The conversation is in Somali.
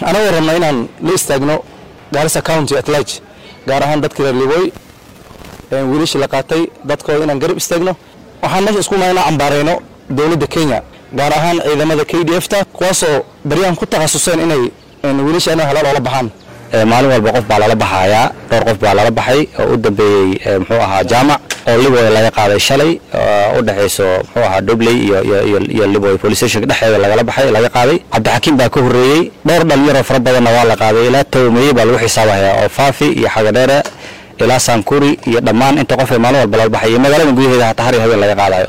anagoo rabna inaan la istaagno gaarisa county at large gaar ahaan dadka reer liboy wiilashii la qaatay dadkooda inaan garab istaagno waxaan meesha isku nahay inaan cambaarayno dowladda kenya gaar ahaan ciidamada k d f ta kuwaasoo baryahan ku takhasuseen inay wiilasha inay halaal oola baxaan maalin walba qof baa lala baxayaa dhowr qof baa lala baxay oo u dambeeyey muxuu ahaa jaamac oo liboy laga qaaday shalay u dhexayso muxuu ahaa dobley iyo liboy police station dhexeeda lagala baxay laga qaaday cabdixakiim baa ka horreeyey dhowr dhalinyaroo fara badanna waa la qaaday ilaa tawmeeye baa lagu xisaabahayaa oo faafi iyo xagadheere ilaa sankuri iyo dhammaan inta qof ee maalin walba lala baxay iyo magaalada gudaheeda hataa har iyo habeen laga qaadayo